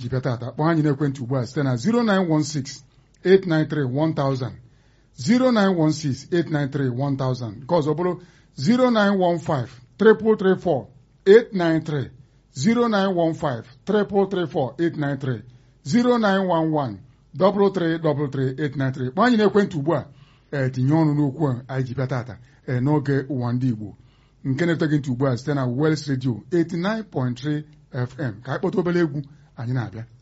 ji bịa tata kpọọ anyị n'ekwentị ugbu a site na 0916 893 1000 0916-893-1000 nke ọzọ bụrụ 09153334893 09153334893 09113333893 kpọọ anyị n'ekwentị ugbu a ee tinye ọnụ n'okwu a anyị ji bịa tata ee n'oge ụwa ndị Igbo nke na-ete gị ntị ugbu a site na Wels Radio 89.3 FM ka anyị kpọta obere egwu anyị na-abịa